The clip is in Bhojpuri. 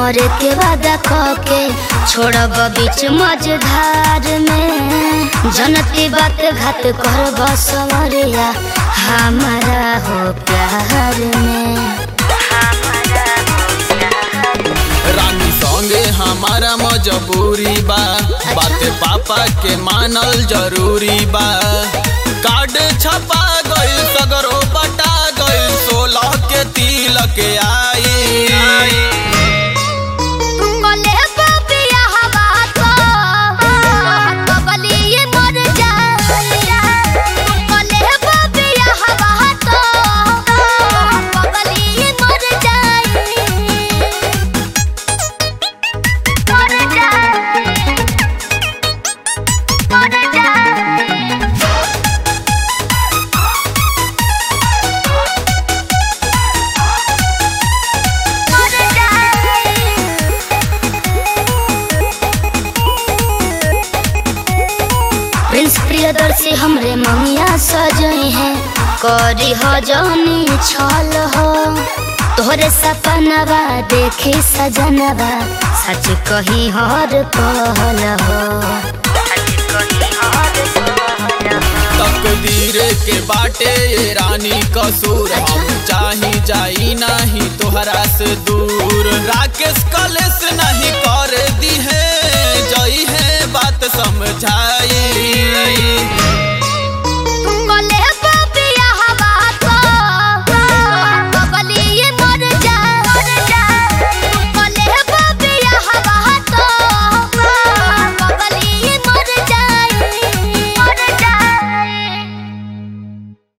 मरे के वादा के छोड़ब बीच मझधार में जनती बात घात करब समरिया हमारा हो प्यार में रानी संगे हमारा मजबूरी बा बात पापा के मानल जरूरी बा कार्ड छपा गइल सगरो बटा गइल सोलह के तिलक आई तुमको लेबो बियाहवा तो, तो बलिए मर जाए। तुमको लेबो बियाहवा तो, तो बलिए मर जाए। मर जाए। मर जाए। मर जाए। प्रिंस प्रियदर्शी हमरे ममिया सजई है करी हो जौनी छल हो तोहरे सपनवा देखी सजनवा सच कही हर पहल हो तकदीर के बाटे ये रानी कसूर हम चाही जाई नहीं तोहरा से दूर राकेश कलेश नहीं कर दी है जई है बात समझाई